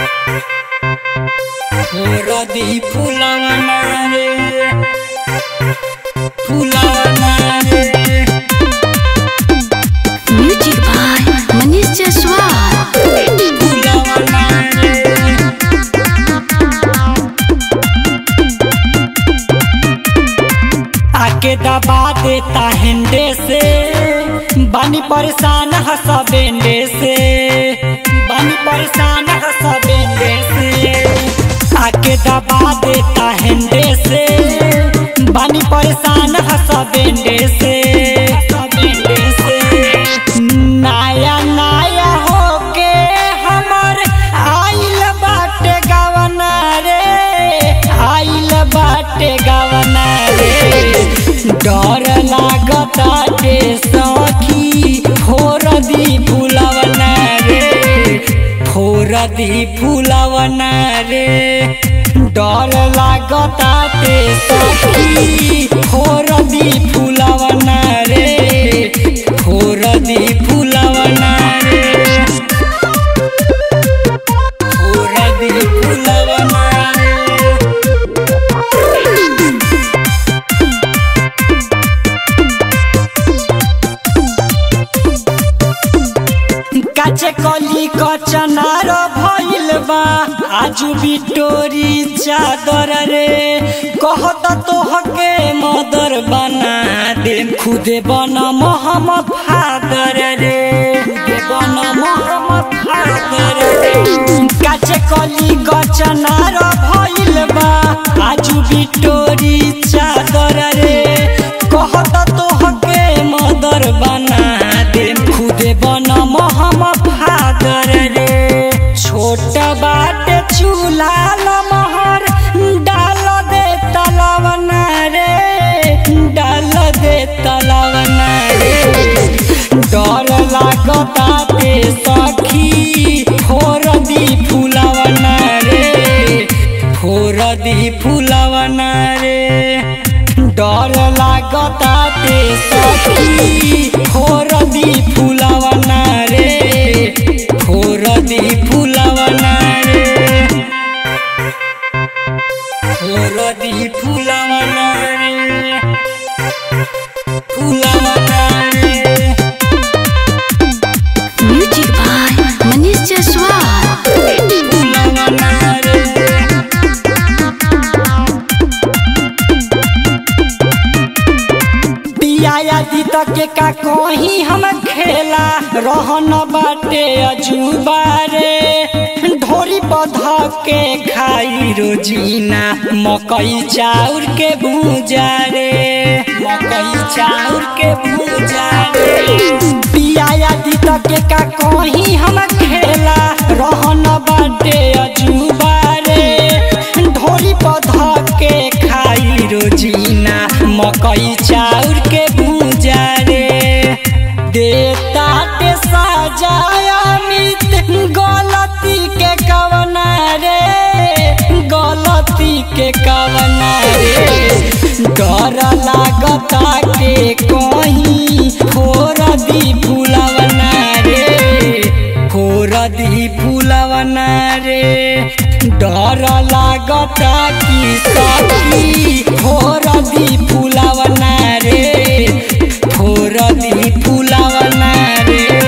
रदी फुलवना रे फुलवना रे Music by Manish Jaswal. फुलवना रे आके दबा देता हिंदे से बानी परेशान हंसा बेंडे से बानी परेशान हंसा बेंडे से आके दबा देता हिंदे से बानी परेशान हंसा बेंडे से हंसा बेंडे से नया नया होके हमर आइल बाटे गवना रे आइल बाटे गवना रे डर लागता के सखी फोर दी फुलवना रे फोर दी फुलवना रे डर लागता के सखी फोर दी फुलवना रे फोर दी फुलवना रे फोर दी फुलवना रे काचे कली कचनार भइल बा आजू बिटोरी चादर रे कहत तोहके मदर बना दे खुदे बन मोहम्मद फादर रे खुदे बन मोहम्मद फादर रे काचे कली कचनार भइल बा आजू बिटोरी चादर रे कहत तोहके मदर बना दे खुदे बन मोहम्मद फादर रे छोट बाट चूल्हा लमहर डाल दे तलवना रे डाल दे तलवना रे डर लागता ते सखी फोर दी फुलवना रे फोर दी फुलवना रे डर लागता ते सखी फोर दी फुलवना रे फोर दी फुलवना रे फोर दी फुलवना रे फुलवना रे Music by Manish Jaswal. फुलवना रे पिया दी तक के का कहीं हम खेला रहन बाटे अजूबा रे ढोरी बधा के खाई रोजीना मकई चाउर के भूजा रे मकई चाउर के भूजा रे पिया दी तक के का कहीं हम खेला रहन बाटे अजूबा रे ढोरी बधा के खाई रोजीना मकई चाउर के भूजा रे देता के सजाया मित गलती के कवना रे गलती के कवना रे डर लागता के कहीं फोर दी फुलवना रे फोर दी फुलवना रे डर लागता कि सखी फोर दी फुलवना रे फोर दी फुलवना रे